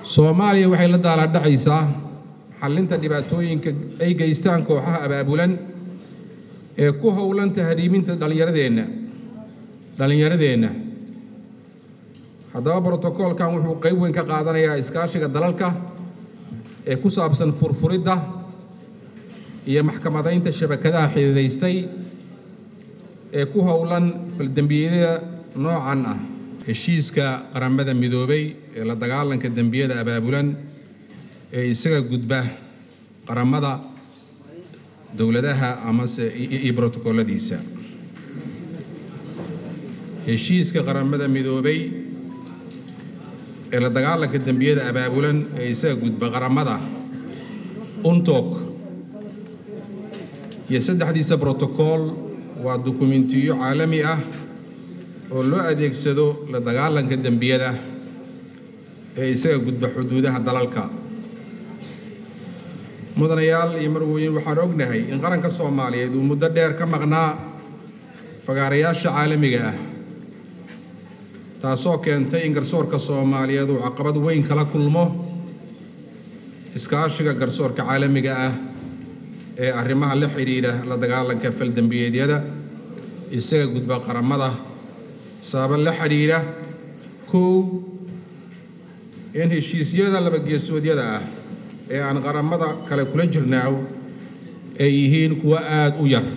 soomaaliya waxay la daalaadhacaysaa xallinta dhibaatooyinka ay geystaan kooxaha abaabulan ee ku howlan tahriiminta dhallinyaradeenna dhallinyaradeenna haddaba brotokoolkan wuxuu qayb weyn ka qaadanayaa iskaashiga dalalka ee ku saabsan furfuridda iyo maxkamadaynta shabakadaha xididaystay ee ku howlan faldembiyada noocan ah heshiiska qaramada midoobay ee la dagaalanka dembiyada abaabulan ee isaga gudba qaramada dowladaha amase iyo brotokooladiisa heshiiska qaramada midoobay ee la dagaalanka dembiyada abaabulan ee isaga gudba qaramada untok iyo saddexdiisa brotokool waa dukumentiyo caalami ah oo loo adeegsado la dagaalanka dembiyada ee isaga gudba xuduudaha dalalka mudanayaal iyo marwooyin waxaan ognahay in qaranka soomaaliyeed uu muddo dheer ka maqnaa fagaarayaasha caalamiga ah taasoo keentay in garsoorka soomaaliyeed uu caqabad weyn kala kulmo iskaashiga garsoorka caalamiga ah ee arrimaha la xidhiidha la dagaalanka faldembiyeedyada isaga gudba qaramada sababa la xidhiidha kow in heshiisyada labageesoodyada ah ee aan qaramada kale kula jirnaaw ay yihiin kuwo aada u yar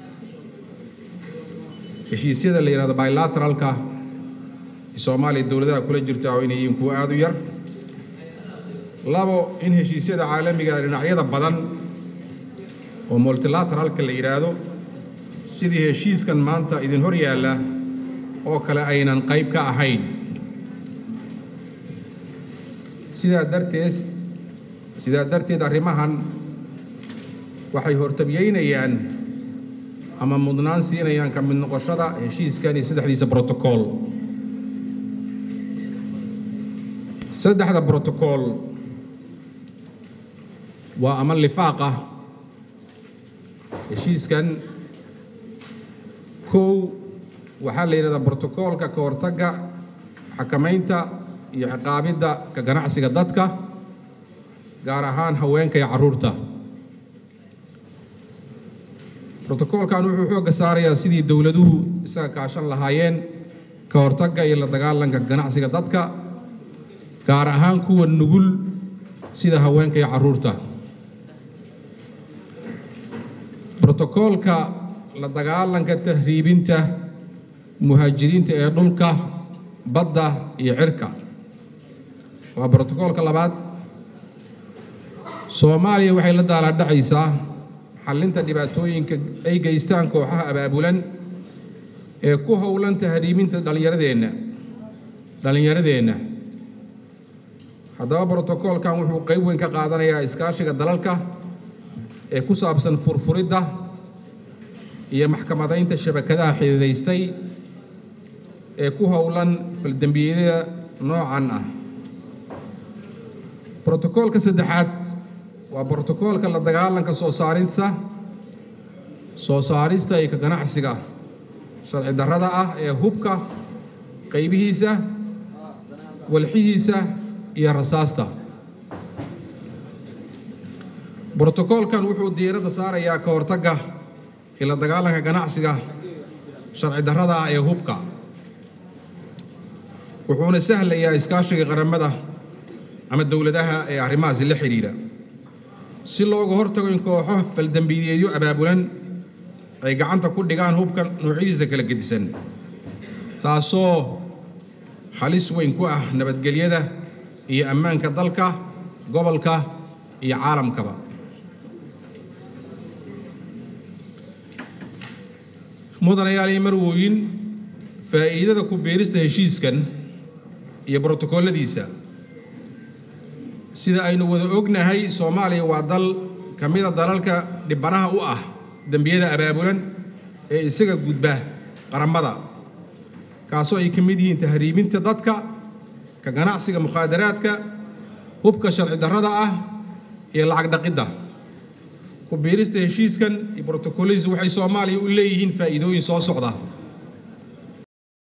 heshiisyada la yidhahdo bilateralka soomaaliya dowladaha kula jirta inay yihiin kuwo aada u yar labo in heshiisyada caalamiga dhinacyada badan oo multilateralka la yidhaahdo sidii heshiiskan maanta idin hor yaalla oo kale aynan qayb ka ahayn sidaa darteed sidaa darteed arrimahan waxay hortabyeynayaan ama mudnaan siinayaan ka mid noqoshada heshiiskan iyo saddexdiisa brotokool saddexda brotokool waa ama lifaaq ah heshiiskan kow waxaa la yidhahdaa brotokoolka ka hortagga xakamaynta iyo ciqaabidda ka ganacsiga dadka gaar ahaan haweenka iyo carruurta brotokoolkan wuxuu xoogga saarayaa sidii dowladuhu isaga kaashan lahaayeen ka hortagga iyo la dagaalanka ganacsiga dadka gaar ahaan kuwa nugul sida haweenka iyo carruurta brotokoolka la dagaalanka tahriibinta muhaajiriinta ee dhulka badda iyo cirka waa brotokoolka labaad soomaaliya waxay la daalaadhacaysaa xallinta dhibaatooyinka ay geystaan kooxaha abaabulan ee ku howlan tahriiminta dhallinyaradeenna dhallinyaradeenna haddaba brotokoolkan wuxuu qayb weyn ka qaadanayaa iskaashiga dalalka ee ku saabsan furfuridda iyo maxkamadaynta shabakadaha xididaystay ee ku howlan faldembiyada noocan ah brotokoolka saddexaad waa brotokoolka la dagaalanka soo saarista soo saarista iyo ka ganacsiga sharci darrada ah ee hubka qaybihiisa walxihiisa iyo rasaasta brotokoolkan wuxuu diiradda saarayaa ka hortagga iyo la dagaalanka ganacsiga sharci darrada ah ee hubka wuxuuna sahlayaa iskaashiga qaramada ama dowladaha ee arrimahaasi la xidhiidha si looga hortago in kooxo faldembiyeedyo abaabulan ay gacanta ku dhigaan hubka noocyadiisa kala gedisan taasoo halis weyn ku ah nabadgelyada iyo ammaanka dalka gobolka iyo caalamkaba mudanayaal iyo marwooyin faa'iidada ku biirista heshiiskan iyo brotokooladiisa sida aynu wada ognahay soomaaliya waa dal ka mida dalalka dhibanaha u ah dembiyada abaabulan ee isaga gudba qaramada kaasoo ay ka mid yihiin tahriibinta dadka ka ganacsiga mukhaadaraadka hubka sharci darrada ah iyo lacag dhaqidda ku biirista heshiiskan iyo brotokooladiisa waxay soomaaliya u leeyihiin faa'iidooyin soo socda